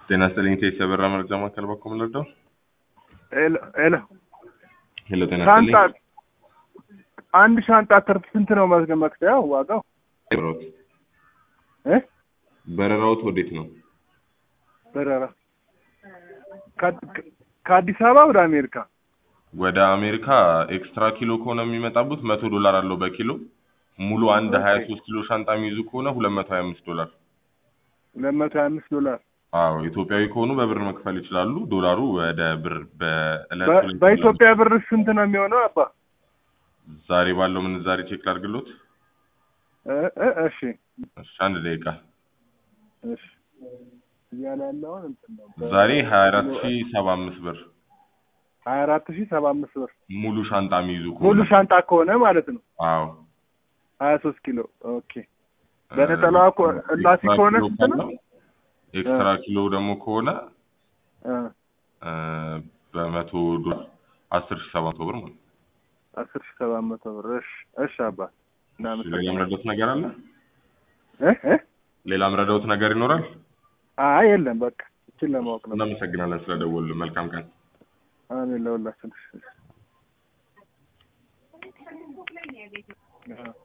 ጤና ይስጥልኝ ቴስ የበራ መረጃ ማዕከል በኩል ምንረዳው? ሄሎ ሄሎ ሄሎ ጤና ሻንጣ ይስጥልኝ አንድ ሻንጣ ትርፍ ስንት ነው መዝገብ መክፈያው ዋጋው በረራዎት እ በረራዎት ወዴት ነው? በረራ ከ- ከአዲስ አበባ ወደ አሜሪካ ወደ አሜሪካ ኤክስትራ ኪሎ ከሆነ የሚመጣቡት መቶ ዶላር አለው በኪሎ ሙሉ አንድ ኦኬ። ሀያ ሶስት ኪሎ ሻንጣ የሚይዙ ከሆነ ሁለት መቶ ሀያ አምስት ዶላር ሁለት መቶ ሀያ አምስት ዶላር አዎ ኢትዮጵያዊ ከሆኑ በብር መክፈል ይችላሉ ዶላሩ ወደ ብር በእለት በ- ሁለት በኢትዮጵያ ብር ስንት ነው የሚሆነው አባ ዛሬ ባለው ምንዛሬ ቼክ ላድርግሎት እ እ እሺ እሺ አንድ ደቂቃ እሺ እያለ ያለውን እንትን ነው ዛሬ ሀያ አራት ሺ ሰባ አምስት ብር ሀያ አራት ሺህ ሰባ አምስት ብር ሙሉ ሻንጣ የሚይዙ ሙሉ ከሆነ ሻንጣ ከሆነ ማለት ነው አዎ ሀያ ሶስት ኪሎ ኦኬ በነጠላዋ እኮ- እላፊ ኤክስትራ ከሆነ ኪሎ ስንት ነው? ካለው ኤክስትራ ኪሎ ደግሞ ከሆነ እ እ፣ በመቶ ዶላር አስር ሺ ሰባት መቶ ብር ማለት ነው። አስር ሺህ ሰባት መቶ ብር እሺ እሺ አባ ሌላ እናመሰግናለን ምረዳውት ነገር አለ? እ እ ሌላ ምረዳውት ነገር ይኖራል? አይ የለም በቃ እችን ለማወቅ ነው እናመሰግናለን ስለደወሉ። መልካም ቀን። አሜን ለሁላችን እሺ። አዎ